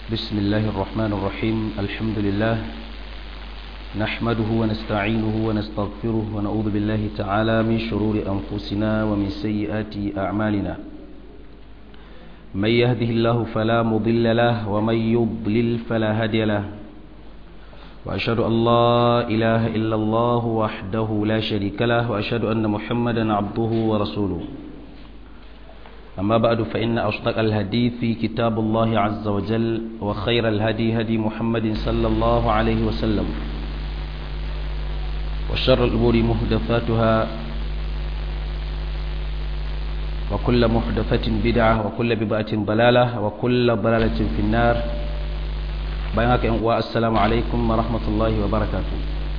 بسم الله الرحمن الرحيم الحمد لله نحمده ونستعينه ونستغفره ونعوذ بالله تعالى من شرور أنفسنا ومن سيئات أعمالنا من يهده الله فلا مضل له ومن يضلل فلا هادي له وأشهد أن لا إله إلا الله وحده لا شريك له وأشهد أن محمدا عبده ورسوله أما بعد فإن أصدق الحديث في كتاب الله عز وجل وخير الهدي هدي محمد صلى الله عليه وسلم وشر الأمور محدثاتها وكل محدثة بدعة وكل بدعة ضلالة وكل ضلالة في النار بينك والسلام عليكم ورحمة الله وبركاته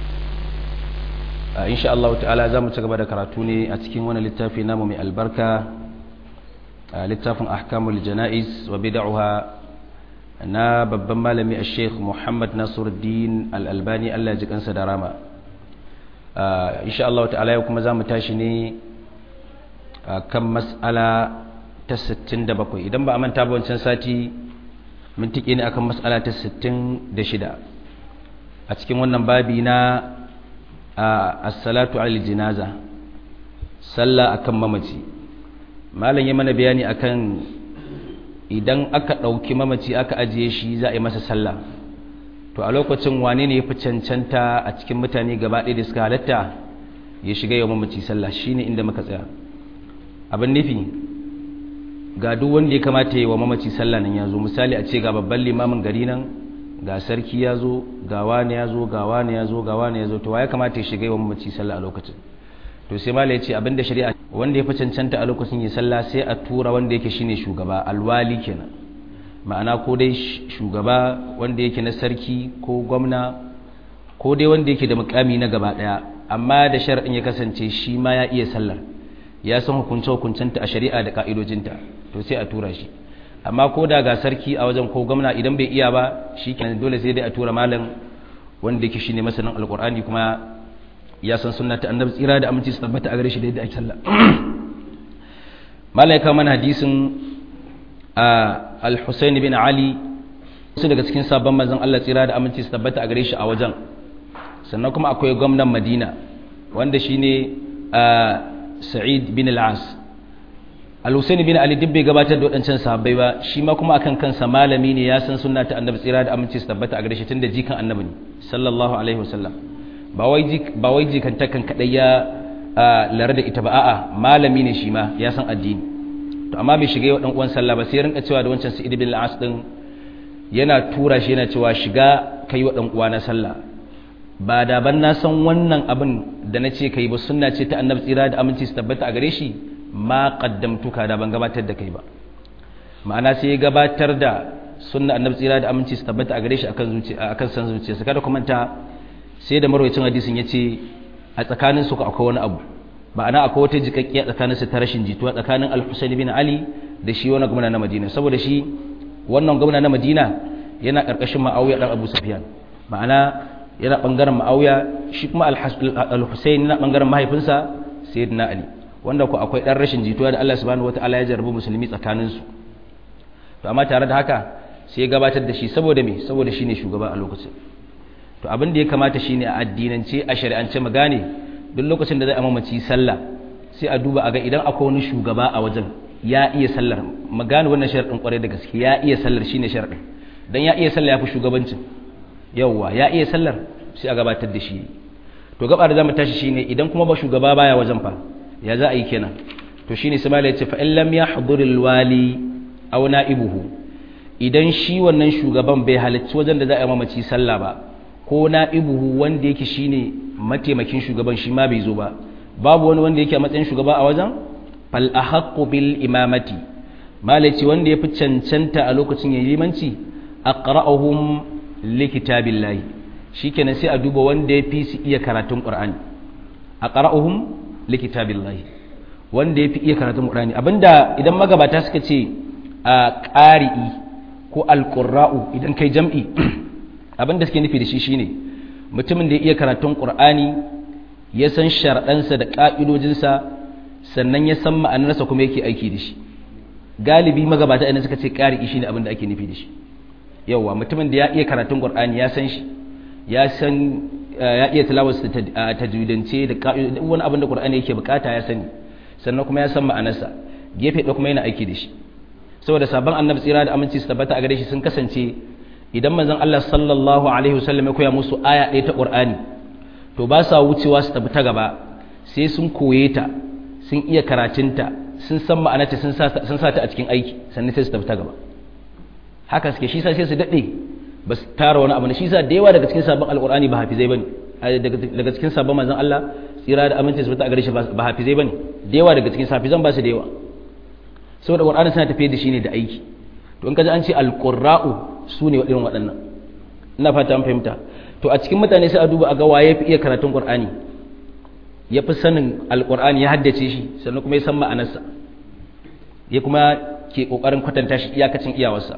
إن شاء الله تعالى زامن تقبل كراتوني أتكين وانا للتافي نامو من البركة littafin ahkamul jana'iz wa bid'uha na babban malami a sheikh muhammad nasiruddin al'albani allah ji kansa da rama insha Allah ta'ala yau kuma za mu tashi ne kan mas'ala ta 67 idan ba a manta ba wancan sati mun tike ne akan mas'ala ta 66 a cikin wannan babi na as-salatu al jinaza sallah akan mamaci malam ya mana bayani akan idan aka ɗauki mamaci aka ajiye shi za a yi masa sallah to a lokacin wane ne ya fi cancanta a cikin mutane gaba ɗaya da suka halatta ya shiga yau mamaci sallah shine inda muka tsaya abin nufi ga duk wanda ya kamata yi wa mamaci sallah nan ya zo misali a ce ga babban limamin gari nan ga sarki ya zo ga wani ya zo ga wani ya zo ga wani ya zo to wa ya kamata ya shiga yau mamaci sallah a lokacin to sai malai ya ce abinda shari'a wanda ya fi cancanta a lokacin yi sallah sai a tura wanda yake shine shugaba alwali kenan ma'ana ko dai shugaba wanda yake na sarki ko gwamna ko dai wanda yake da mukami na gaba daya amma da shar'in ya kasance shi ma ya iya sallar ya san hukunce hukuncenta a shari'a da ka'idojinta to sai a tura shi amma ko da ga sarki a wajen ko gwamna idan bai iya ba shi kenan dole sai dai a tura malam wanda yake shine masanin alqur'ani kuma ya san sunna ta annabi tsira da aminci su tabbata a gare shi da yadda ake sallah malaika mana hadisin al-husayn bin ali su daga cikin sabon manzon Allah tsira da aminci su tabbata a gare shi a wajen sannan kuma akwai gwamnan madina wanda shine sa'id bin al-as al-husayn bin ali duk bai gabatar da wadancan sahabbai ba shi ma kuma akan kansa malami ne ya san sunna ta annabi tsira da aminci su tabbata a gare shi tunda jikan annabi ne sallallahu alaihi wasallam ba wai jikantakan kaɗai ya lare da ita ba a'a malami ne shi ma ya san addini to amma bai shiga yau ɗan uwan sallah ba sai rinka cewa da wancan sa'id bin al-as din yana tura shi yana cewa shiga kai wa ɗan uwa na sallah ba da ban na san wannan abin da na ce kai ba sunna ce ta annabi tsira da aminci su tabbata a gare shi ma qaddamtuka da ban gabatar da kai ba ma'ana sai ya gabatar da sunna annabi tsira da aminci su tabbata a gare shi akan zuciya akan san zuciyarsa kada kuma ta sai da marwacin hadisin ya ce a tsakanin su akwai wani abu ma'ana akwai wata jikakkiya tsakanin su ta rashin jituwa tsakanin al-husayn bin ali da shi wani gwamna na madina saboda shi wannan gwamna na madina yana karkashin ma'awiya dan abu sufyan ma'ana yana bangaren ma'awiya shi kuma al-husayn na bangaren mahaifinsa sayyidina ali wanda ko akwai dan rashin jituwa da Allah subhanahu wataala ya jarrabu musulmi tsakanin su to amma tare da haka sai ya gabatar da shi saboda me saboda shine shugaba a lokacin to abin da ya kamata shine a addinance a shari'ance mu gane duk lokacin da zai mamaci sallah sai a duba a ga idan akwai wani shugaba a wajen ya iya sallar mu gane wannan sharadin kwarai da gaske ya iya sallar shine sharadin dan ya iya sallah yafi shugabancin yawwa ya iya sallar sai a gabatar da shi to gaba da zamu tashi shine idan kuma ba shugaba baya wajen fa ya za a yi kenan to shine sai malai ya ce fa in lam yahduril wali aw na'ibuhu idan shi wannan shugaban bai halarci wajen da za a yi mamaci sallah ba ko na'ibuhu wanda yake shine mataimakin shugaban shi ma bai zo ba babu wani wanda yake a matsayin shugaba a wajen fal ahaqqu bil imamati malaci wanda yafi cancanta a lokacin yayin limanci aqra'uhum li kitabillahi shikenan sai a duba wanda yafi su iya karatun qur'ani aqra'uhum li kitabillahi wanda yafi iya karatun qur'ani abinda idan magabata suka ce a qari'i ko alqurra'u idan kai jam'i abin da suke nufi da shi shine mutumin da ya iya karatun qur'ani ya san sharɗansa da ƙa'idojinsa sannan ya san ma'anarsa kuma yake aiki da shi galibi magabata idan suka ce ƙari shi ne abin da ake nufi da shi yawa mutumin da ya iya karatun qur'ani ya san shi ya san ya iya tilawar tajwidance da wani abin da qur'ani yake bukata ya sani sannan kuma ya san ma'anarsa gefe da kuma yana aiki da shi saboda sabon annabi tsira da aminci su tabbata a gare shi sun kasance idan manzon Allah sallallahu alaihi wasallam ya koya musu aya ɗaya ta qur'ani to ba sa wucewa su tafi ta gaba sai sun koye ta sun iya karatunta sun san ma'anarta sun sa ta a cikin aiki sannan sai su tafi ta gaba haka suke shi sa sai su daɗe ba su tara wani abu ne shi sa da yawa daga cikin sabon alƙur'ani ba hafizai bane daga cikin sabon manzon Allah tsira da aminci su a gare shi ba hafizai bane da yawa daga cikin safizan ba su da yawa saboda ƙur'ani suna tafiye da shi ne da aiki to in ka ji an ce alƙurra'u su ne irin waɗannan ina fata an fahimta to a cikin mutane sai a duba a ga waye fi iya karatun ƙur'ani ya fi sanin alƙur'ani ya haddace shi sannan kuma ya san ma'anarsa ya kuma ke ƙoƙarin kwatanta shi iyakacin iyawarsa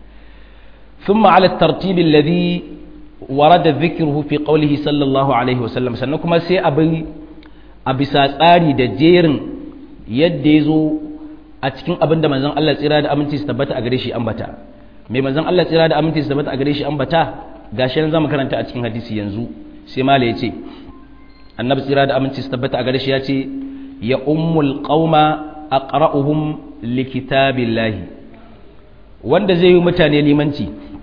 ثم على الترتيب الذي ورد ذكره في قوله صلى الله عليه وسلم sannan kuma sai abin a bisa tsari da jerin yadda ya zo a cikin abin da manzon Allah tsira da aminci su tabbata a gare shi ambata mai manzon Allah tsira da aminci su tabbata a gare shi ambata gashi nan zamu karanta a cikin hadisi yanzu sai mala ya ce annabi tsira da aminci su tabbata a gare shi ya ce ya ummul qauma aqra'uhum likitabillahi wanda zai yi mutane limanci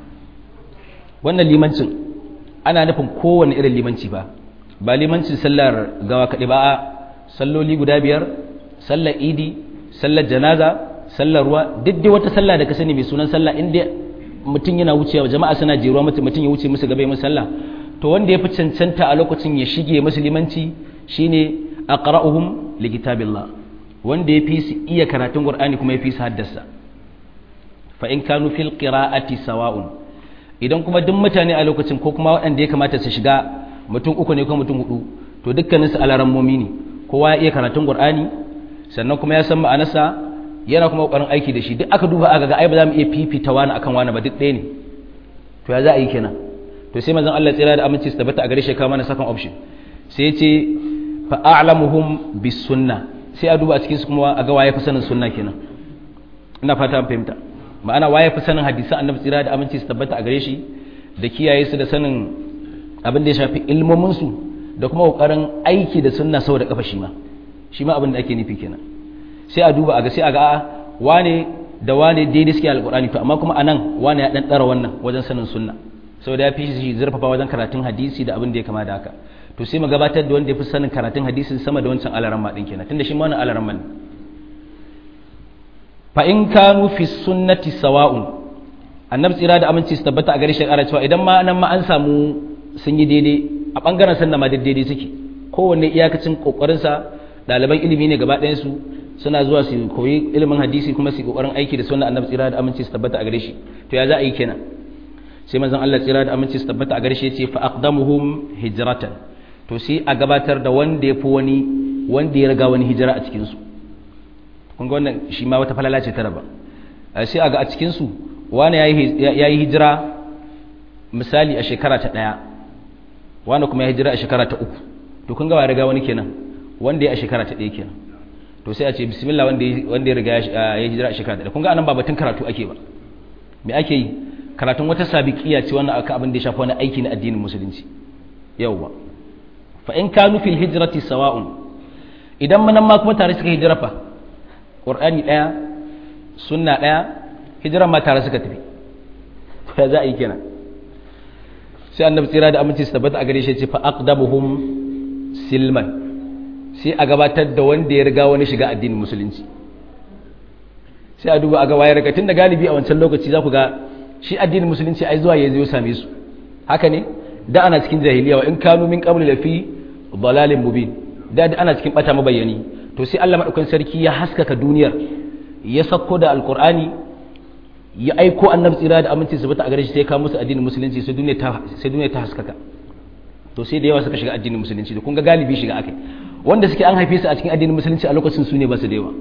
wannan limancin ana nufin kowane irin limanci ba ba limancin sallar gawa kaɗai ba a salloli guda biyar sallar idi sallar janaza sallar ruwa duk dai wata sallah da ka sani mai sunan sallah inda mutum yana wucewa jama'a suna jeruwa mutum mutum ya wuce musu gaba ya sallah to wanda ya fi cancanta a lokacin ya shige musu limanci shine aqra'uhum likitabillah wanda ya fi su iya karatun qur'ani kuma ya fi su haddasa fa in kanu fil qira'ati sawa'un idan kuma duk mutane a lokacin ko kuma waɗanda ya kamata su shiga mutum uku ne ko mutum hudu to dukkanin su alarammomi ne kowa ya iya karatun qur'ani sannan kuma ya san ma'anarsa yana kuma kokarin aiki da shi duk aka duba aka ga ai ba za mu iya fifita wani akan wani ba duk ɗaya ne to ya za a yi kenan to sai manzon Allah tsira da aminci su tabbata a gare shi ka mana second option sai ya ce fa a'lamuhum bis sunna sai a duba a cikin su kuma a ga waye fi sanin sunna kenan ina fata an fahimta ma'ana waye fi sanin hadisan annabi tsira da aminci su tabbata a gare shi da kiyaye su da sanin abin da ya shafi ilmomin su da kuma kokarin aiki da sunna saboda kafa shi ma shi ma abin da ake nufi kenan sai a duba a ga sai a ga wane da wane daidai suke alqur'ani to amma kuma anan wane ya dan dara wannan wajen sanin sunna saboda ya fi shi zurfafa wajen karatun hadisi da abin da ya kama da haka to sai mu gabatar da wanda ya fi sanin karatun hadisin sama da wancan alaramma din kenan tunda shi ma wannan alaramma ne fa in kanu fi sunnati sawa'un annabi tsira da aminci su tabbata a gare shi ƙara cewa idan ma nan ma an samu sun yi daidai a ɓangaren sannan ma daidai suke kowanne iyakacin ƙoƙarinsa ɗaliban ilimi ne gaba ɗayan su suna zuwa su koyi ilimin hadisi kuma su ƙoƙarin aiki da sunna annabi tsira da aminci su tabbata a gare shi to ya za a yi kenan sai manzon Allah tsira da aminci su tabbata a gare shi ya ce fa aqdamuhum hijratan to sai a gabatar da wanda ya fi wani wanda ya riga wani hijira a cikin su kun ga wannan shi ma wata falala ce ta raba sai a ga a cikinsu wani ya yi hijira misali a shekara ta ɗaya wani kuma ya hijira a shekara ta uku to kun ga wa riga wani kenan wanda ya a shekara ta ɗaya kenan to sai a ce bismillah wanda ya riga ya hijira a shekara ta ɗaya kun ga anan ba batun karatu ake ba me ake yi karatun wata sabiqiya ce wannan aka abin da ya shafi wani aiki na addinin musulunci yawwa fa in kanu fil hijrati sawa'un idan manan ma kuma tare suka hijira fa ƙur'ani ɗaya sunna ɗaya hijiran ma tare suka tafi ya za a yi kenan sai annabi tsira da aminci su tabbata a gare shi ce fa aqdamuhum silman sai a gabatar da wanda ya riga wani shiga addinin musulunci sai a duba a ga waye riga tunda galibi a wancan lokaci za ku ga shi addinin musulunci ai zuwa ya zo same su haka ne da ana cikin jahiliya wa in kanu min qabli lafi dalalin mubin da ana cikin bata mabayyani to sai Allah madaukakin sarki ya haskaka duniyar ya sako da alqur'ani ya aiko annabi tsira da aminci su bata a gare shi sai ka musu addinin musulunci sai duniya ta sai duniya ta haskaka to sai da yawa suka shiga addinin musulunci da kun ga galibi shiga akai wanda suke an haife su a cikin addinin musulunci a lokacin su ne ba su da yawa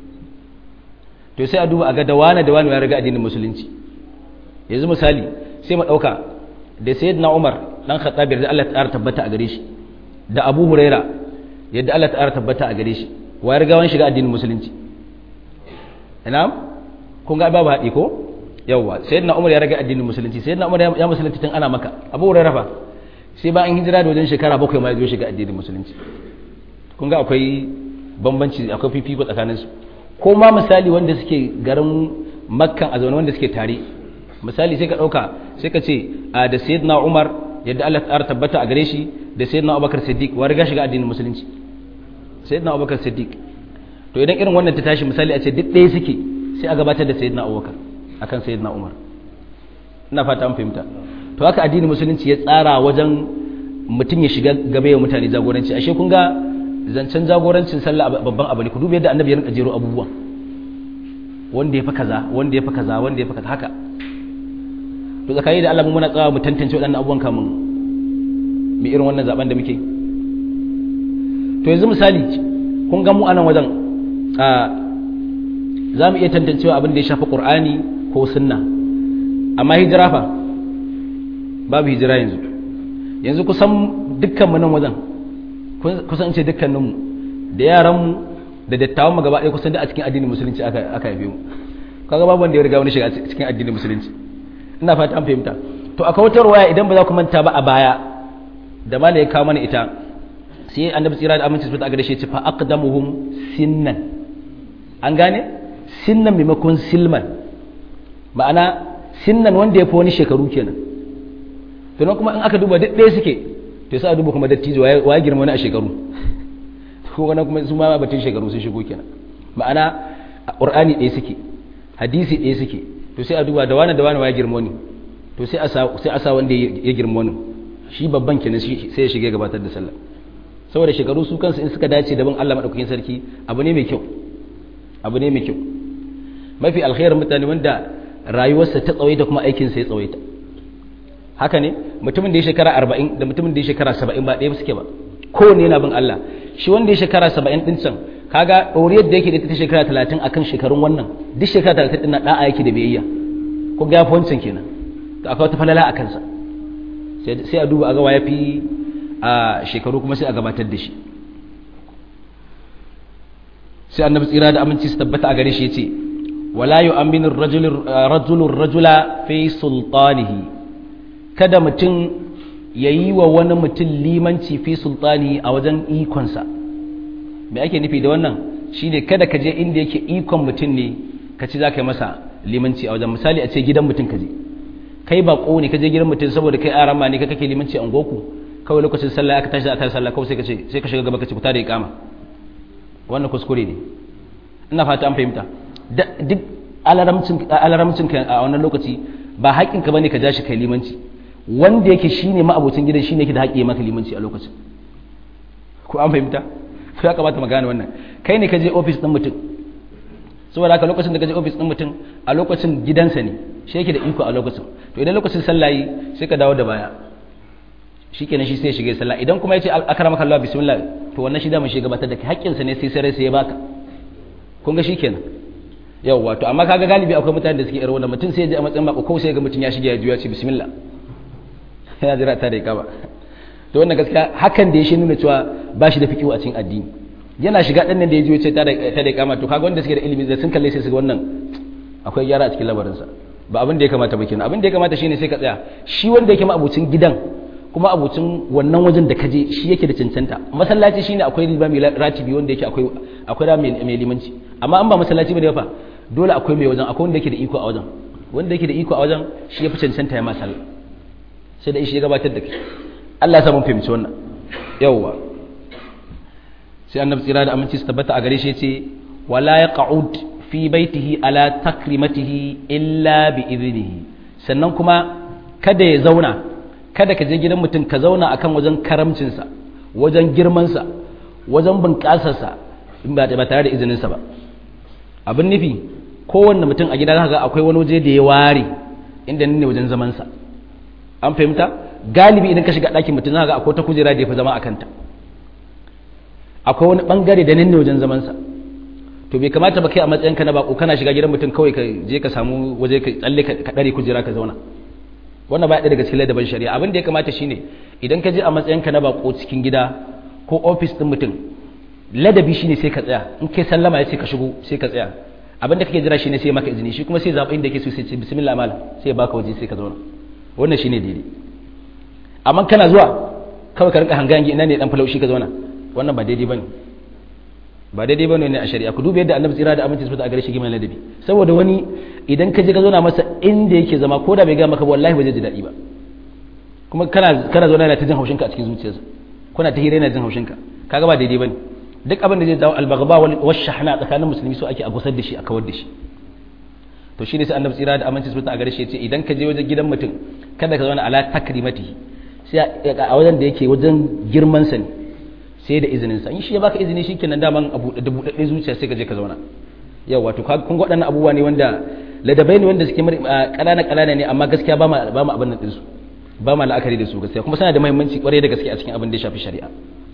to sai a duba a ga da wani da wani ya riga addinin musulunci yanzu misali sai mu dauka da sayyidina Umar dan Khattab da Allah ta tabbata a gare shi da Abu Huraira yadda Allah ta tabbata a gare shi wa ya riga wani shiga addinin musulunci ina kun ga babu haɗi ko yawa sayyidina umar ya rage addinin musulunci sayyidina umar ya musulunci tun ana maka abu hurairah fa sai ba an hijira da wajen shekara bakwai ma ya zo shiga addinin musulunci kun ga akwai bambanci akwai fifiko tsakanin su ko ma misali wanda suke garin makkan a zaune wanda suke tare misali sai ka dauka sai ka ce da sayyidina umar yadda Allah ta tabbata a gare shi da sayyidina abubakar siddiq wa riga shiga addinin musulunci sayyidina abubakar siddiq to idan irin wannan ta tashi misali a ce duk ɗaya suke sai a gabatar da sayyidina abubakar akan sayyidina umar ina fata an fahimta to haka addinin musulunci ya tsara wajen mutum ya shiga gaba ya mutane jagoranci ashe kun ga zancen jagorancin sallah babban abu ne ku duba yadda annabi ya rinka jero abubuwan wanda ya fi kaza wanda ya fi kaza wanda ya fi kaza haka to tsakani da Allah muna tsawa mu tantance waɗannan abubuwan kamun mu irin wannan zaben da muke to yanzu misali kun ga mu anan wajen a za mu iya tantancewa abin da ya shafi qur'ani ko sunna amma hijira fa babu hijira yanzu yanzu kusan dukkan mu nan wajen kusan ce dukkaninmu da yaranmu da dattawan mu gaba ɗaya kusan da a cikin addinin musulunci aka aka haife mu kaga babu wanda ya riga wani shiga cikin addinin musulunci ina fata an fahimta to akwai wata ruwaya idan ba za ku manta ba a baya da mala ya kawo mana ita sai annabi tsira da aminci su ta gare shi ce fa aqdamuhum sinnan an gane sinnan maimakon silman ma'ana sinnan wanda ya fi wani shekaru kenan to nan kuma in aka duba duk ɗaya suke to sai a duba kuma dattijo wa girma wani a shekaru ko wani kuma su ma batun shekaru sun shigo kenan ma'ana qur'ani ɗaya suke hadisi ɗaya suke to sai a duba da wani da wani ya girma wani to sai a sa sai a sa wanda ya girma wani shi babban kenan sai ya shige gabatar da sallah saboda shekaru su kansu in suka dace da bin Allah madaukakin sarki abu ne mai kyau abu ne mai kyau mafi alkhairin mutane wanda rayuwarsa ta tsawaita kuma aikinsa ya tsawaita haka ne mutumin da ya shekara arba'in da mutumin da ya shekara saba'in ba ɗaya suke ba kowane yana bin Allah shi wanda ya shekara saba'in ɗin can kaga ɗoriyar da yake da ta shekara talatin akan shekarun wannan duk shekara talatin ɗin na ɗa'a yake da biyayya ko ga yafi wancan kenan to akwai wata falala a kansa sai a duba a ga ya fi a shekaru kuma sai a gabatar da shi sai annabi tsira da aminci su tabbata a gare shi ya ce wala yu'minu rajulun rajula fi sultanihi kada mutum ya yi wa wani mutum limanci fi sultani a wajen ikonsa me ake nufi da wannan shine kada ka je inda yake ikon mutum ne ka ci za ka yi masa limanci a wajen misali a ce gidan mutum ka je kai ba ne ka je gidan mutum saboda kai arama ne ka kake limanci a goku kawai lokacin sallah aka tashi aka sallah kawai sai ka ce sai ka shiga gaba ka ci fita da iqama wannan kuskure ne ina fata an fahimta duk alaramcin ka a wannan lokaci ba haƙƙinka bane ka ja shi kai limanci wanda yake shine ma'abocin gidan shine yake da haƙƙi maka limanci a lokacin ko an fahimta to ya kamata magana wannan kai ne ka je office din mutum saboda haka lokacin da ka je office din mutum a lokacin gidansa ne shi yake da iko a lokacin to idan lokacin sallah yi sai ka dawo da baya shikenan shi sai shige sallah idan kuma yace akramaka Allah bismillah to wannan shi da mun shi gabatar da kai haƙƙinsa ne sai sai sai ya baka kun ga shikenan yawwa to amma kaga galibi akwai mutane da suke irin wannan mutum sai ya je a matsayin bako ko sai ga mutum ya shige ya juya ce bismillah ya jira ta da ba to wannan gaskiya hakan da ya shi nuna cewa ba shi da fikihu a cikin addini yana shiga dan nan da ya ji ce ta da ta da kama to kaga wanda suke da ilimi da sun kalle sai su ga wannan akwai gyara a cikin labarin sa ba abin da ya kamata ba kenan abin da ya kamata shine sai ka tsaya shi wanda yake ma abucin gidan kuma abucin wannan wajen da kaje shi yake da cancanta masallaci shine akwai limami ratibi wanda yake akwai akwai da mai limanci amma an ba masallaci bane fa dole akwai mai wajen akwai wanda yake da iko a wajen wanda yake da iko a wajen shi yafi cancanta ya masal sai da shi ya gabatar da kai Allah ya sa mun fahimci wannan yawwa sai annabi tsira da aminci su tabbata a gare shi yace wala yaq'ud fi baitihi ala takrimatihi illa bi idnihi sannan kuma kada ya zauna kada ka je gidan mutum ka zauna akan wajen karamcinsa wajen girmansa wajen bunƙasarsa in ba tare da izininsa ba abin nufi kowanne mutum a gida ga akwai wani waje da ya ware inda ne wajen zamansa an fahimta galibi idan ka shiga ɗakin mutum za ga akwai ta kujera da ya fi zama a kanta akwai wani ɓangare da ne wajen zamansa to bai kamata ba kai a matsayinka na bako kana shiga gidan mutum kawai ka je ka samu waje ka tsalle ka ɗare kujera ka zauna wannan ba daga cikin ladaban shari'a abin da ya kamata shine idan ka je a matsayinka na bako cikin gida ko ofis din mutum ladabi shine sai ka tsaya in kai sallama ya ce ka shigo sai ka tsaya abin da kake jira shine sai maka izini shi kuma sai zaɓi inda yake so sai ce bismillah mala sai ya baka waje sai ka zauna wannan shine daidai amma kana zuwa kawai ka rinka hangangi ina ne dan falaushi ka zauna wannan ba daidai bane ba daidai bane ne a shari'a ku duba yadda annabi tsira da aminci a gare shi giman ladabi saboda wani idan ka je ka zauna masa inda yake zama ko da bai ga maka ba wallahi ba zai ji daɗi ba kuma kana kana zauna yana ta jin haushinka a cikin zuciyarsa kuna ta hira yana jin haushinka kaga ba daidai bane duk abin da zai dawo albagaba wal shahna tsakanin musulmi so ake a gusar da shi a kawar da shi to shine sai annabi tsira da aminci a gare shi ya ce idan ka je wajen gidan mutum kada ka zauna ala takrimatihi sai a wajen da yake wajen girman sa ne sai da izinin sa in shi ya baka izini shikenan daman abu da budadde zuciya sai ka je ka zauna yau wato kun ga waɗannan abubuwa ne wanda ladabai ne wanda suke ƙanana ƙanana ne amma gaskiya ba ma ba ma abin nan din su ba ma la'akari da su gaskiya kuma suna da muhimmanci kwarai da gaske a cikin abin da ya shafi shari'a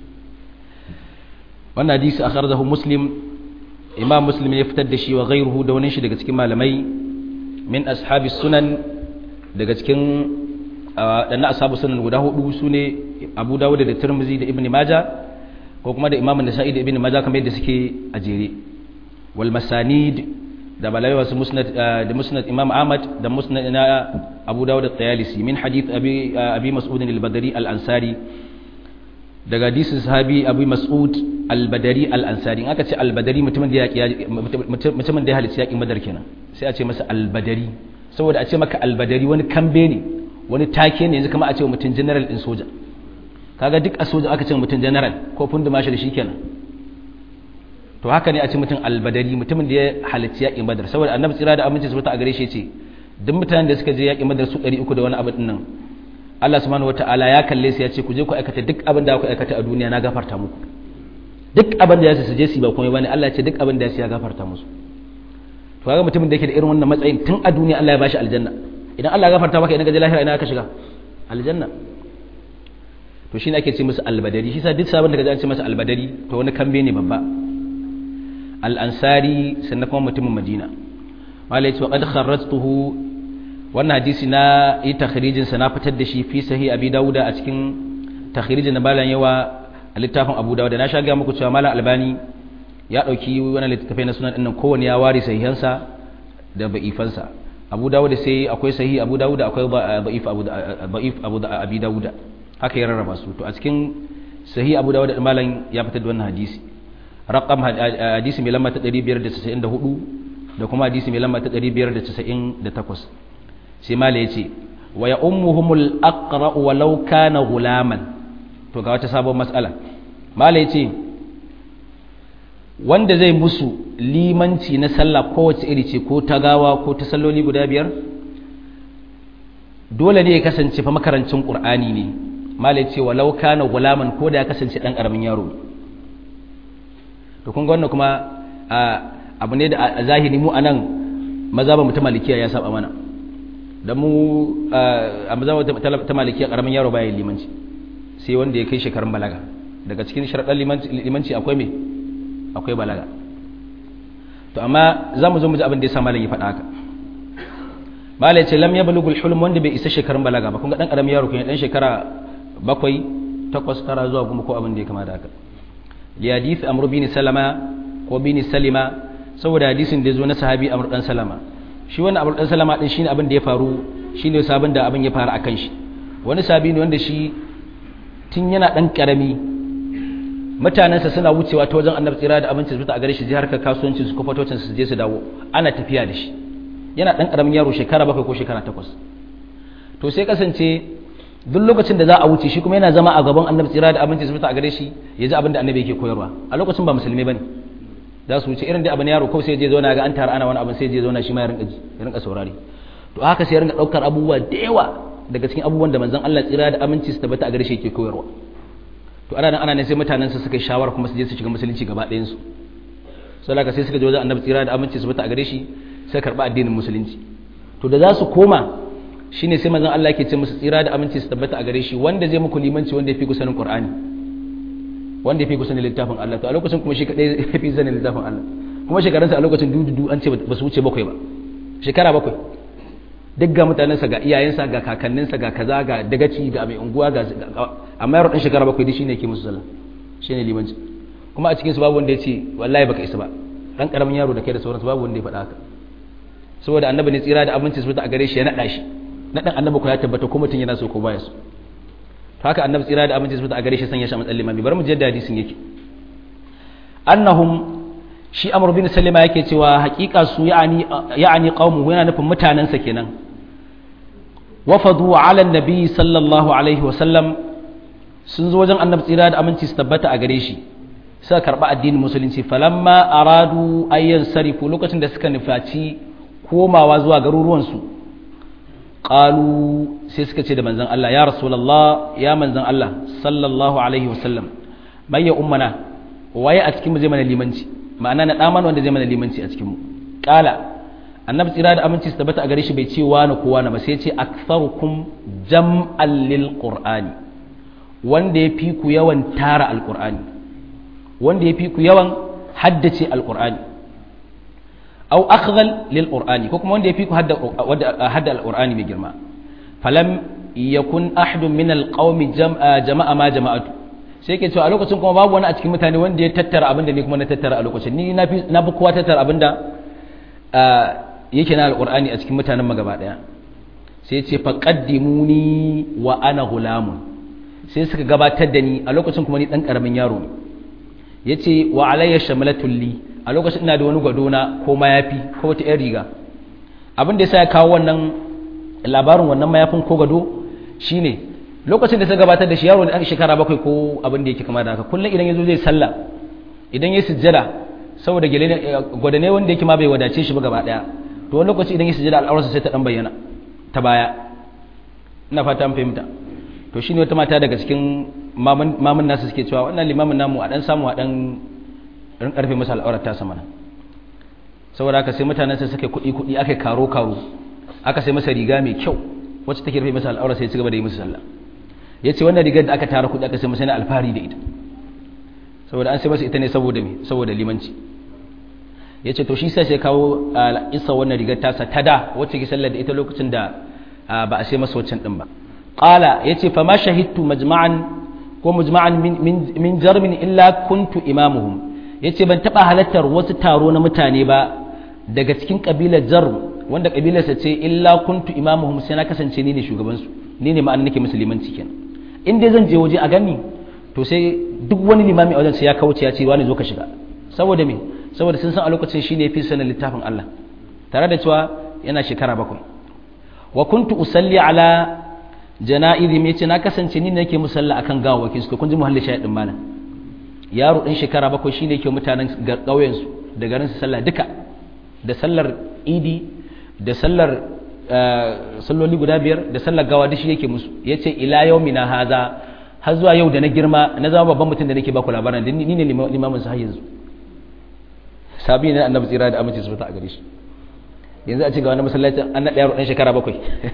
wannan hadisi akhrajahu muslim imam muslim ya fitar da shi wa ghayruhu da wani shi daga cikin malamai min ashabi sunan daga cikin dan ashabu sunan guda hudu sune abu dawud da tirmizi da ibn majah ko kuma da imam nasa'i da ibn majah kamar yadda suke a jere wal masanid da balai wasu musnad da musnad imam ahmad da musnad na abu dawud da tayalisi min hadith abi abi mas'ud al-badri al-ansari daga hadisin sahabi abu mas'ud al-badari al-ansari in aka ce al-badari mutumin da ya mutumin da ya halicci yakin badar kenan sai a ce masa al-badari saboda a ce maka al-badari wani kambe ne wani take ne yanzu kamar a ce mutum general din soja kaga duk a soja aka ce mutum general ko fundu mashi da shi kenan to haka ne a ce mutum albadari mutumin da ya halicci yakin badar saboda annabi tsira da aminci su a gare shi ce duk mutanen da suka je yakin badar su 300 da wani abu din nan Allah subhanahu wataala ya kalle su ya ce ku je ku aikata duk abin da ku aikata a duniya na gafarta muku duk abin da ya su je su ba komai bane Allah ya ce duk abin da ya su ya gafarta musu to kaga mutumin da yake da irin wannan matsayin tun a duniya Allah ya bashi aljanna idan Allah ya gafarta maka idan ka je lahira ina ka shiga aljanna to shine ake ce musu albadari shi sa duk sabon da ka ji an ce masa albadari to wani kambe ne babba al'ansari sannan kuma mutumin madina malai ce waƙad kharrastuhu wannan hadisi na yi takhirijinsa na fitar da shi fi sahi abi dauda a cikin takhirijin na balan yawa a littafin abu dauda na sha gaya muku cewa malam albani ya ɗauki wani littattafai na sunan ɗinnan kowane ya ware sahihansa da ba'ifansa abu dauda sai akwai sahi abu dauda akwai ba'if abu da abi dauda haka ya rarraba su to a cikin sahi abu dauda malam ya fitar da wannan hadisi رقم حديث mai lamba ta 594 da kuma hadisi mai lamba ta 598 sai mala yace wa ya ummuhumul aqra walau kana gulaman to ga wata sabon mas'ala mala yace wanda zai musu limanci na sallah kowace iri ce ko ta gawa ko ta salloli guda biyar dole ne ya kasance fa makarancin qur'ani ne mala yace walau kana gulaman ko da ya kasance dan karamin yaro to kun ga wannan kuma abu ne da a zahiri mu anan maza ba mutum malikiya ya saba mana dan mu a maza ta malikiya karamin yaro baya limanci sai wanda ya kai shekarun balaga daga cikin sharaɗan limanci akwai me akwai balaga to amma za mu zo mu ji abin da ya sa malam ya faɗa haka malam ce lam yablugul hulm wanda bai isa shekarun balaga ba kun ga dan karamin yaro kun dan shekara bakwai takwas tara zuwa goma ko abin da ya kama da haka li hadith amr bin salama ko bin salima saboda hadisin da ya zo na sahabi amr dan salama shi wannan amr dan salama din shine abin da ya faru shine sabon da abin ya faru akan shi wani sahabi ne wanda shi tun yana dan karami mutanensa suna wucewa ta wajen annabi tsira da abinci zuwa a gare shi jihar ka kasuwanci su kwafatocin su je su dawo ana tafiya da shi yana dan karamin yaro shekara bakwai ko shekara takwas to sai kasance duk lokacin da za a wuce shi kuma yana zama a gaban annabi tsira da abinci zuwa a gare shi ya ji abin da annabi yake koyarwa a lokacin ba musulmi bane za su wuce irin da abin yaro kawai sai je zauna ga an tara ana wani abin sai je zauna shi ma ya rinka ji ya rinka saurari to haka sai ya rinka daukar abubuwa da yawa daga cikin abubuwan da manzon Allah tsira da aminci su tabbata a gare shi yake koyarwa to ana nan ana ne sai mutanen su suka yi shawara kuma su je su shiga musulunci gaba ɗayan su sai laka sai suka je wajen annabi tsira da aminci su tabbata a gare shi sai karba addinin musulunci to da za su koma shine sai manzon Allah yake ce musu tsira da aminci su tabbata a gare shi wanda zai muku limanci wanda ya fi kusanin Qur'ani wanda ya fi kusanin littafin Allah to a lokacin kuma shi kadai ya fi sanin littafin Allah kuma shekarunsa a lokacin dududu an ce ba su wuce bakwai ba shekara bakwai duk ga mutanensa ga iyayensa ga kakanninsa ga kaza ga dagaci ga mai unguwa ga amma yaro ɗan shekara bakwai dai shine yake musu sallah shine limanci kuma a cikin su babu wanda ya ce wallahi baka isa ba dan karamin yaro da kai da sauransu babu wanda ya faɗa haka saboda annabi ne tsira da abinci su a gare shi ya naɗa shi naɗin annabi ko ya tabbata ko mutum yana so ko baya so haka annabi tsira da abinci su a gare shi sanya shi a matsayin limami bari mu je da hadisin yake annahum shi amr bin salima yake cewa hakika su ya'ani ya'ani qaumuhu yana nufin mutanansa kenan wafadu ala annabi sallallahu alaihi wa sallam sun zo wajen annabi tsira da aminci su tabbata a gare shi suka karba addinin musulunci falamma aradu ayyan sarifu lokacin da suka nufaci komawa zuwa garuruwansu qalu sai suka ce da manzon Allah ya rasulullah ya manzon Allah sallallahu alaihi wa sallam bayya ummana waye a cikin mu zai mana limanci ma'ana na ɗaman wanda zai mana limanci a cikinmu ƙala annabi tsira da aminci su tabbata a gare shi bai ce wani ko wani ba sai ce aktharukum jam'an lil qur'ani wanda ya fi ku yawan tara alqur'ani wanda ya fi ku yawan haddace alqur'ani aw akhdhal lil qur'ani ko kuma wanda ya fi ku hadda hadda alqur'ani mai girma falam yakun ahadun min alqawmi jama'a ma jama'atu sai ke cewa a lokacin kuma babu wani a cikin mutane wanda ya tattara abinda ne kuma na tattara a lokacin ni na fi kowa tattara abinda yake na alƙur'ani a cikin mutanen magaba ɗaya sai ce faƙaddimuni wa ana gulamun sai suka gabatar da ni a lokacin kuma ni ɗan ƙaramin yaro ne ya ce wa alayya shamalatul li a lokacin ina da wani gwadona ko mayafi ko wata 'yan riga abin da ya sa ya kawo wannan labarin wannan mayafin ko gado shine lokacin da suka gabatar da shi yaro da ɗan shekara bakwai ko abin da yake kama da haka kullum idan ya zo zai sallah idan ya sujjada saboda gwadane wanda yake ma bai wadace shi ba gaba ɗaya to wani lokaci idan ya sujjada al'aurarsa sai ta ɗan bayyana ta baya ina fata an fahimta to shine wata mata daga cikin mamun nasu suke cewa wannan limamin namu a ɗan samu a ɗan rin ƙarfe masa al'aurar ta sama saboda haka sai mutanen sai suka kuɗi kuɗi aka karo karo aka sai masa riga mai kyau wacce take rufe masa al'aurar sai ya ci gaba da yi musu sallah ya ce wannan rigar da aka tara kuɗi aka sai masa na alfahari da ita saboda an sai masa ita ne saboda me saboda limanci ya ce to shi sai sai kawo isa wannan rigar tasa ta da wacce ke sallar da ita lokacin da ba a sai masa waccan din ba qala ya ce fa ma shahidtu majma'an ko mujma'an min jarmin illa kuntu imamuhum ya ce ban taɓa halartar wasu taro na mutane ba daga cikin ƙabilar jarm wanda ƙabilarsa ce illa kuntu imamuhum sai na kasance ni ne shugabansu ni ne ma'ana nake musulmanci kenan in dai zan je waje a gani to sai duk wani limami a wajen sai ya kauce ya ce wani zo ka shiga saboda me saboda sun san a lokacin shine yafi sanin littafin Allah tare da cewa yana shekara bakwai wa kuntu usalli ala jana'izim yace na kasance ni ne nake musalla akan gawawakin su kun ji muhalli shahidin malam yaro ɗan shekara bakwai shine yake mutanen ƙauyen su da garin su sallah duka da sallar idi da sallar salloli guda biyar da sallar gawa duk shi yake musu yace ila yaumina haza har zuwa yau da na girma na zama babban mutum da nake baku labarin ni ne limamin sa har yanzu sabi ne annabi tsira da aminci su fita a gare shi yanzu a ci ga wani masallaci an naɗa yaro ɗan shekara bakwai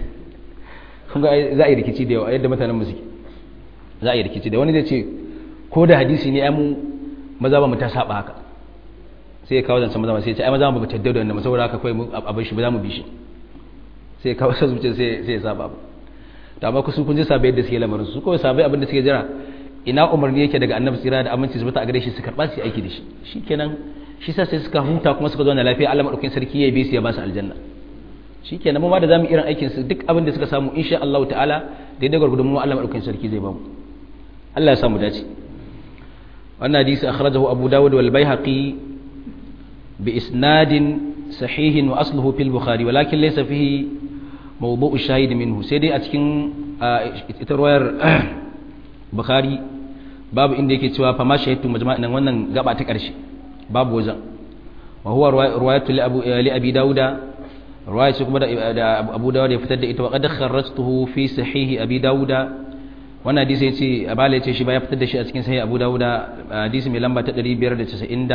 kun ga za a yi rikici da yawa yadda mutanen mu suke za a yi rikici da wani zai ce ko da hadisi ne ai mu maza ba mu ta saba haka sai ya kawo zancen maza sai ya ce ai maza ba mu tadda da wannan saboda haka kawai mu abin shi ba za mu bi shi sai ya kawo sa zuciya sai sai ya saba ba to amma kusu kun ji sabai yadda suke lamarin su kawai sabai abin da suke jira ina umarni yake daga annabi tsira da aminci su bata a gare shi su karba su aiki da shi shikenan shi sa sai suka huta kuma suka zo na lafiya Allah madaukakin sarki ya bi su ya ba su aljanna shikenan mu ma da zamu irin aikin su duk abin da suka samu insha Allah ta'ala daidai gurgudun mu Allah madaukakin sarki zai ba mu Allah ya samu dace wannan hadisi akhrajahu Abu Dawud wal Baihaqi bi isnadin sahihin wa asluhu fil Bukhari walakin laysa fihi mawdu'u shahid minhu sai dai a cikin ita ruwayar Bukhari babu inda yake cewa fa ma shahidtu majma'an wannan gaba ta karshe babu wajen wa huwa ruwayatu li abi dauda ruwaya ce kuma da abu dauda ya fitar da ita wa qad kharrajtuhu fi sahihi abi dauda wannan hadisi yace abala yace shi ba ya fitar da shi a cikin sahih abu dauda hadisi mai lamba ta 599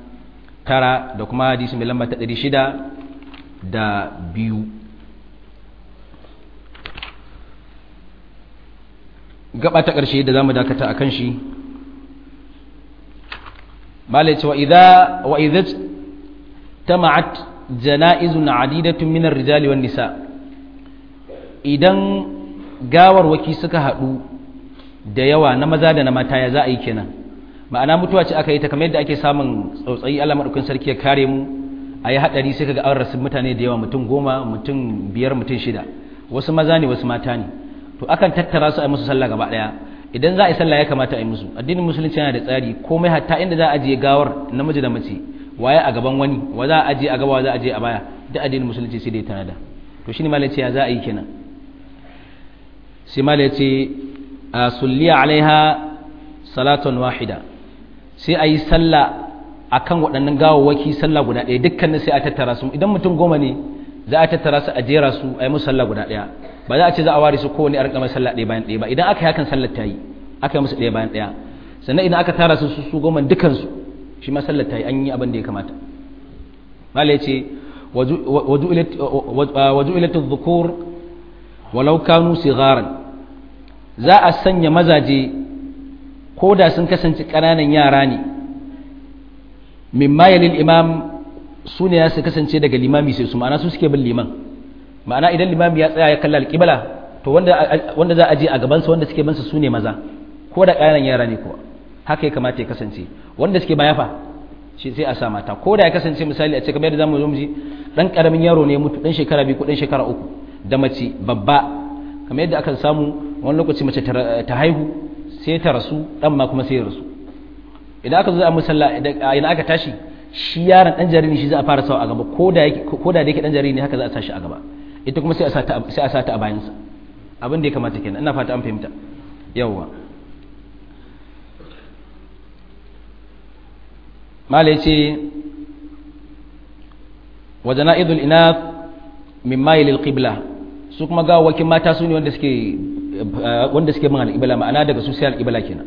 da kuma hadisi mai lamba ta 600 da biyu gaba ta ƙarshe da zamu dakata akan shi bala ce wa idza tama'at jana'izun adidatun minar rijali wan nisa idan gawarwaki suka haɗu da yawa na maza da na mata ya za a yi kenan ma'ana mutuwa ce aka yi ta kamar yadda ake samun tsautsayi Allah madaukakin sarki ya kare mu a yi haɗari sai kaga an rasu mutane da yawa mutum goma mutum biyar mutum shida wasu maza ne wasu mata ne to akan tattara su a yi musu sallah gaba ɗaya idan za a yi sallah ya kamata a yi musu addinin musulunci yana da tsari komai hatta inda za a ajiye gawar namiji da mace waye a gaban wani wa za a ajiye a gaba wa za a ajiye a baya duk addinin musulunci sai dai tanada to shine malai ce ya za a yi kenan sai malai ce a sulliya alaiha salatun wahida sai a yi sallah akan waɗannan gawawwaki sallah guda ɗaya dukkanin sai a tattara su idan mutum goma ne za a tattara su a jera su a yi musu sallah guda ɗaya ba za a ce za a ware su kowane a rinka mai sallah ɗaya bayan ɗaya ba idan aka yi hakan sallar ta yi aka yi musu ɗaya bayan ɗaya sannan idan aka tara su su goma dukansu shi ma sallar ta yi an yi abin da ya kamata mala ya ce waju'ilatu dhukur walau kanu sigaran za a sanya mazaje ko da sun kasance ƙananan yara ne mimma yalil imam su ne su kasance daga limami sai su ma'ana su suke bin liman ma'ana idan limami ya tsaya ya kalla alƙibla to wanda za a je a gabansa wanda suke bansa su ne maza ko da ƙananan yara ne kuwa haka ya kamata ya kasance wanda suke baya fa shi sai a sa mata ko da ya kasance misali a ce kamar yadda zamu zo mu ji dan karamin yaro ne mutu dan shekara biyu ko dan shekara uku da mace babba kamar yadda aka samu wani lokaci mace ta haihu sai ta rasu dan ma kuma sai ya rasu idan aka zo a musalla idan aka tashi shi yaron dan jariri shi za a fara sawa a gaba ko da yake ko da yake dan jariri ne haka za a sa shi a gaba ita kuma sai a sa ta sai a sa ta a bayansa abin da ya kamata kenan ina fata an fahimta yawwa mala ya ce wa jana'idul inath min mayil alqibla su kuma gawakin mata su ne wanda suke wanda suke bin alqibla ma'ana daga su sai alqibla kenan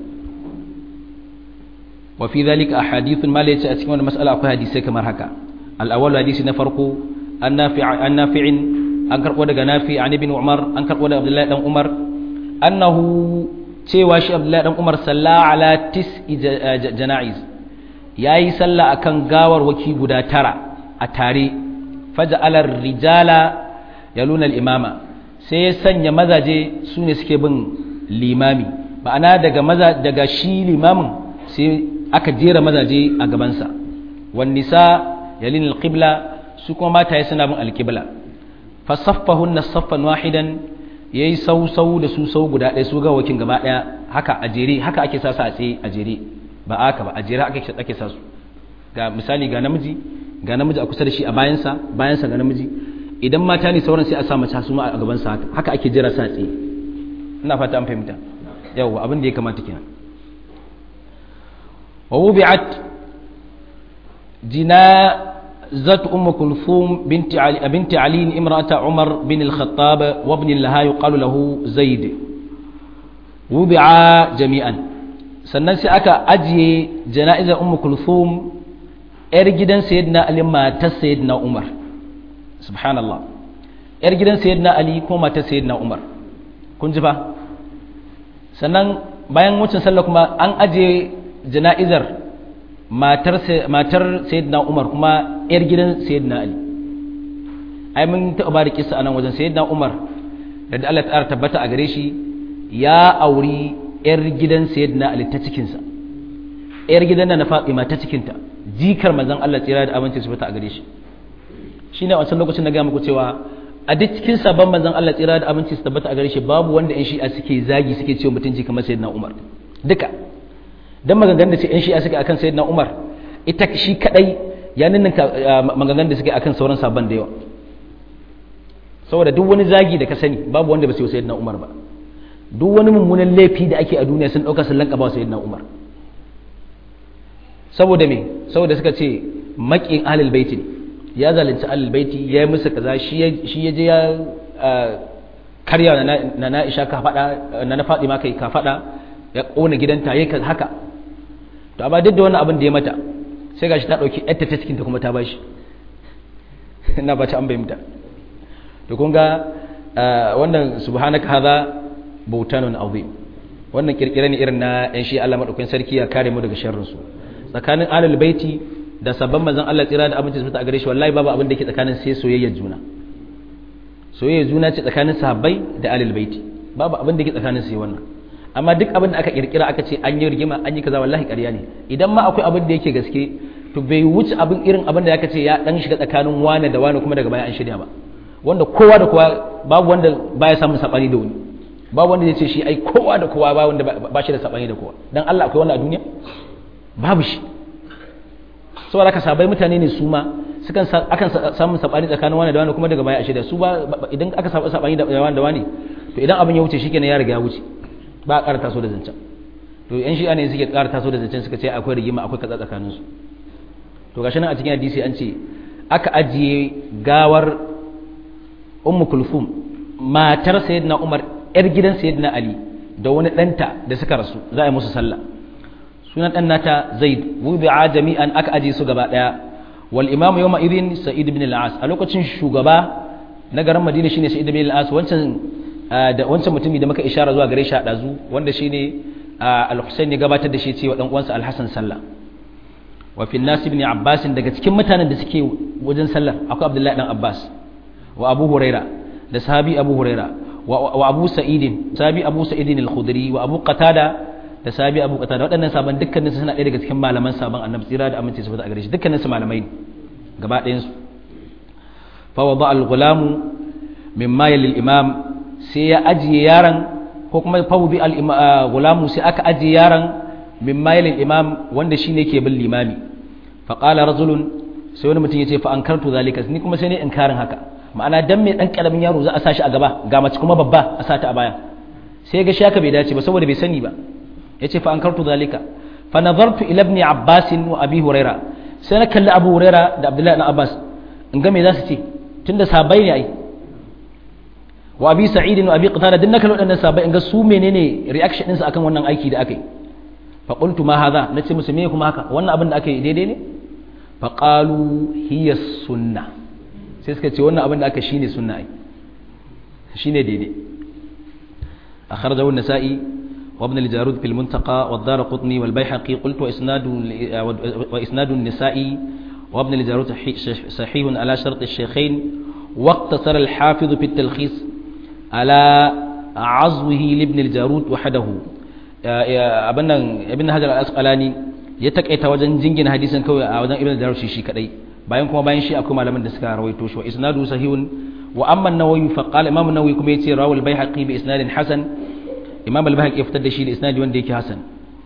wa fi dhalika ahadithun mala ya ce a cikin wannan mas'ala akwai hadisi kamar haka al-awwal hadisi na farko an nafi' an nafi'in an karbo daga nafi' an ibn umar an karbo daga abdullahi dan umar annahu cewa shi abdullahi dan umar salla ala tis'i jana'iz ya yi sallah a kan gawarwaki guda tara a tare faja'alar rijala ya luna imama sai ya sanya mazaje su ne suke bin limami ma'ana daga maza daga shi limamin sai aka jera mazaje a gabansa wan nisa yalin alqibla su kuma mataye suna bin alqibla fasaffahunna saffan wahidan yayi sau sau da su sau guda ɗaya su ga wakin gaba ɗaya haka a jere haka ake sa a tsaye a jere ba aka ba a jere ake ake sa su ga misali ga namiji ga namiji a kusa da shi a bayansa bayansa ga namiji idan mata ne sauran sai a sa mace su ma a gaban sa haka haka ake jira sa tsaye ina fata an fahimta yawa abin da ya kamata kenan wa wubi'at jinazat umm kulthum binti ali binti ali imra'ata umar bin al-khattab wa ibn laha yuqalu lahu zaid wubi'a jami'an sannan sai aka ajiye jana'izar ummu kulthum yar gidan sayyidina ali matar sayyidina umar subhanallah yar gidan sayyidina ali ko matar sayyidina umar kun ji fa sannan bayan wucin sallah kuma an ajiye jana'izar matar matar sayyidina umar kuma yar gidan sayyidina ali ai mun taɓa ba da kissa a nan wajen sayyidina umar da Allah ta tabbata a gare shi ya auri 'yar gidan sayyidina Ali ta cikinsa 'yar gidan na Fatima ta cikinta jikar manzon Allah tsira da aminci su fita a gare shi shine a wancan lokacin na ga muku cewa a duk cikin sabon manzon Allah tsira da aminci su tabbata a gare shi babu wanda 'yan shi'a suke zagi suke cewa mutunci kamar sayyidina Umar duka dan maganganun da ce 'yan shi'a suke akan sayyidina Umar ita shi kadai ya ninninka maganganun da suke akan sauran sabon da yawa saboda duk wani zagi da ka sani babu wanda ba su yi sayyidina Umar ba duk wani mummunan laifi da ake a duniya sun ɗauka sun lanka ba sayyidina Umar saboda me saboda suka ce maƙin ahlul baiti ne ya zalunci ahlul baiti ya yi musu kaza shi ya je ya karya na na Aisha ka faɗa na na Fatima kai ka faɗa ya ƙona gidanta yayi haka to amma duk da wannan abin da ya mata sai gashi ta ɗauki ƴarta ta cikin ta kuma ta bashi ina ba ta an bayyana to kun ga wannan subhanaka hadha bautanun azim wannan kirkire ne irin na yan shi Allah madaukakin sarki ya kare mu daga sharrin su tsakanin alul baiti da sabban manzon Allah tsira da abinci su ta gare shi wallahi babu abin da yake tsakanin sai soyayyar juna soyayyar juna ce tsakanin sahabbai da alul baiti babu abin da yake tsakanin sai wannan amma duk abin da aka kirkira aka ce an yi rigima an yi kaza wallahi ƙarya ne idan ma akwai abin da yake gaske to bai wuce abin irin abin da aka ce ya dan shiga tsakanin wane da wane kuma daga baya an shirya ba wanda kowa da kowa babu wanda baya samun sabani da wani babu wanda zai ce shi ai kowa da kowa ba wanda ba shi da sabani da kowa dan Allah akwai wannan a duniya babu shi saboda ka sabai mutane ne su ma sukan akan samun sabani tsakanin wani da wani kuma daga baya a shirya su ba idan aka samu sabani da wani da wani to idan abin ya wuce shikenan ya riga ya wuce ba a ƙara taso da zancen to yan shi'a ne suke ƙara taso da zancen suka ce akwai rigima akwai kaza tsakanin su to gashi nan a cikin hadisi an ce aka ajiye gawar ummu kulfum matar sayyidina umar yar gidan sayyidina ali da wani ɗanta da suka rasu za a yi musu sallah sunan ɗan nata zaid wubi'a jami'an aka ajiye su gaba ɗaya wal imamu yawma idin sa'id ibn al-as a lokacin shugaba na garin madina shine sa'id ibn al-as wancan da wancan mutumi da muka ishara zuwa gare shi a dazu wanda shine al-husayn ya gabatar da shi cewa dan uwansa al-hasan sallah wa fi nas ibn abbas daga cikin mutanen da suke wajen sallar akwai abdullahi dan abbas wa abu huraira da sahabi abu huraira wa abu sa'id sahabi abu sa'id al-khudri wa abu qatada da sahabi abu qatada waɗannan saban dukkanin suna ɗaya daga cikin malaman saban annabi tsira da aminci su fita a gare shi dukkanin su malamai ne gaba ɗayan su fa wada al-ghulamu mimma yali al-imam sai ya ajiye yaron ko kuma fawdi al-gulamu sai aka ajiye yaron min mayilin imam wanda shine ke bin limami fa qala rajulun sai wani mutum yace fa ankartu zalika ni kuma sai ne inkarin haka ma'ana dan me dan karamin yaro za a sashi a gaba ga mace kuma babba a sata a baya sai ga shi haka bai dace ba saboda bai sani ba yace fa ankartu zalika fa nazartu ila ibn abbas wa abi huraira sai na kalli abu huraira da abdullahi ibn abbas in ga me za su ce tunda sabai ne ai wa abi sa'id wa abi qatada din naka wadannan sabai in ga su menene reaction din su akan wannan aiki da aka yi fa qultu ma hadha nace musu me kuma haka wannan abin da aka yi daidai ne fa qalu hiya sunna sai suka ce wannan abin da aka shine sunna ai shine daidai akhrajahu an-nasa'i wa ibn al-jarud fil muntaqa wa ad-darqutni wal bayhaqi qultu wa isnadu wa isnadu an-nisa'i wa ibn al-jarud sahih ala shart ash-shaykhayn واقتصر الحافظ في التلخيص على عزوه لابن الجارود وحده abin nan ibn hajar al-asqalani ya takaita wajen jingina hadisin kawai a wajen ibn jarud shi kadai bayan kuma bayan shi akwai malaman da suka rawaito shi wa isnadu sahihun wa amma an-nawawi fa qala imam an-nawawi kuma yace rawal bayhaqi bi isnadin hasan imam al-bayhaqi ya fitar da shi da isnadi wanda yake hasan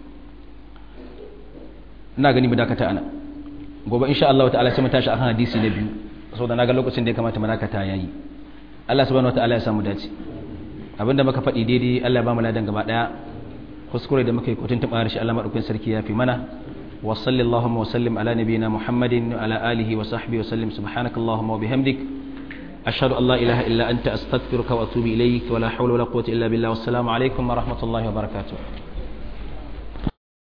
ina gani mu dakata ana gobe insha Allah ta'ala sai mu tashi akan hadisi na biyu saboda naga lokacin da ya kamata mu dakata yayi Allah subhanahu wataala ya samu dace abinda muka faɗi daidai Allah ya ba mu ladan gaba daya kuskure da muka yi kotun taɓa shi Allah maɗaukin sarki ya fi mana wa sallallahu wa sallim ala nabiyina muhammadin wa ala alihi wa sahbihi wa sallim subhanaka allahumma wa bihamdik ashhadu an la ilaha illa anta astaghfiruka wa atubu ilayk wa la hawla wa la quwwata illa billah wassalamu alaikum wa rahmatullahi wa barakatuh